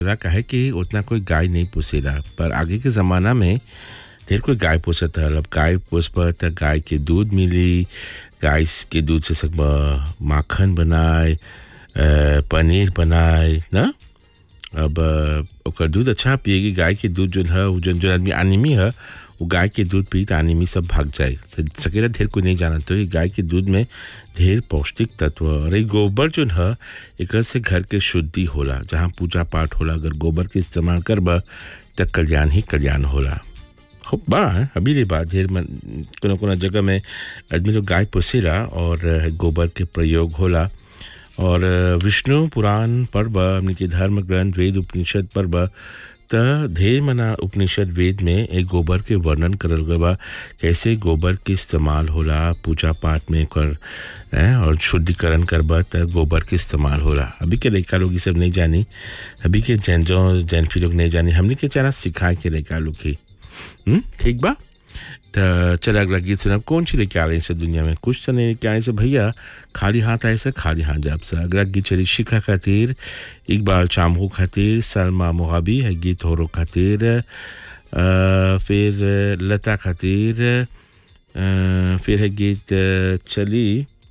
ला कहे कि उतना कोई गाय नहीं पोसेला पर आगे के ज़माना में ढेर कोई गाय पोसत हल अब गाय पोसब त गाय के दूध मिली गाय के दूध से सब माखन बनाए अ, पनीर बनाए ना अब अ, ओकर दूध अच्छा पिएगी गाय के दूध जो है वो जन जो आदमी आनिमी है वो गाय के दूध पी तो आनिमी सब भाग जाए स- सकेला ढेर कोई नहीं जाना तो ये गाय के दूध में ढेर पौष्टिक तत्व और ये गोबर जो है एक से घर के शुद्धि होला जहाँ पूजा पाठ होला अगर गोबर के इस्तेमाल करबा त कल्याण ही कल्याण होला हो बा अभी रे बात ढेर मन कोनो कोनो जगह में आदमी लोग गाय पोसेला और अ, गोबर के प्रयोग होला और अ, विष्णु पुराण पर्व हमने के धर्म ग्रंथ वेद उपनिषद पर्व त ढेर मना उपनिषद वेद में एक गोबर के वर्णन करल गए बा कैसे गोबर के इस्तेमाल होला पूजा पाठ में कर हैं, और शुद्धिकरण करबा त गोबर के इस्तेमाल होला अभी के लड़का लोग ये सब नहीं जानी अभी के जैन जो जैन फी लोग नहीं जानी हमने के चारा सिखाए के लड़का लोग के हम्म, ठीक बा त चल अगला गीत सुनब कौन सी लेके आ रही से दुनिया में कुछ तो नहीं लेके आए से भैया खाली हाथ आए से खाली हाथ जाब से अगला गीत चली शिखा खातिर इकबाल चामू खातिर सलमा मोहाबी है गीत होरो खातिर अ, फिर लता खातिर अ, फिर है गीत अ, चली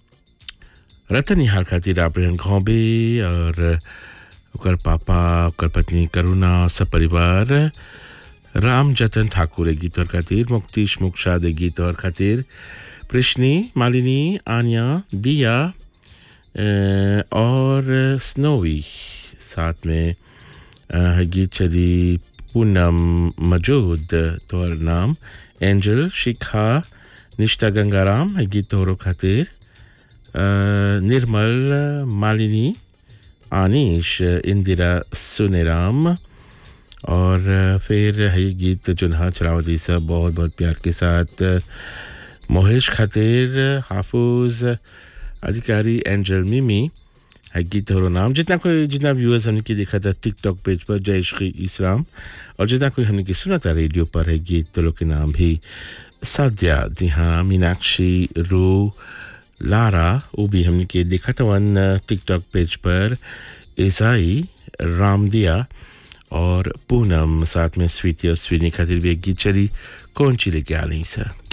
रतन निहाल खातिर आप रहन घोंबे और ओकर पापा ओकर पत्नी करुणा सब परिवार राम जतन ठाकुर ए गीत और खातिर मुक्तिश मुक्षाद ए गीत और खातिर प्रश्नी मालिनी आन्या दिया अ, और स्नोवी साथ में अ, गीत चली पूनम मजूद तोहर नाम एंजल शिखा निष्ठा गंगाराम ए गीत तोहरो खातिर अ, निर्मल मालिनी आनिश इंदिरा सुनेराम और अ, फिर है ये गीत चुनहा चलावती सब बहुत बहुत प्यार के साथ अ, मोहेश खातिर हाफुज अधिकारी एंजल मिमी है गीत और नाम जितना कोई जितना व्यूअर्स हमने की देखा था टिकटॉक पेज पर जय श्री इस्लाम और जितना कोई हमने की सुना था रेडियो पर है गीत तो लोग के नाम भी साध्या जी हाँ मीनाक्षी रू लारा वो भी हमने के देखा था वन टिकटॉक पेज पर ईसाई रामदिया और पूनम साथ में स्वीति और स्वीनी खातिर भी एक गीत चली कौन ची लेके आ रही सर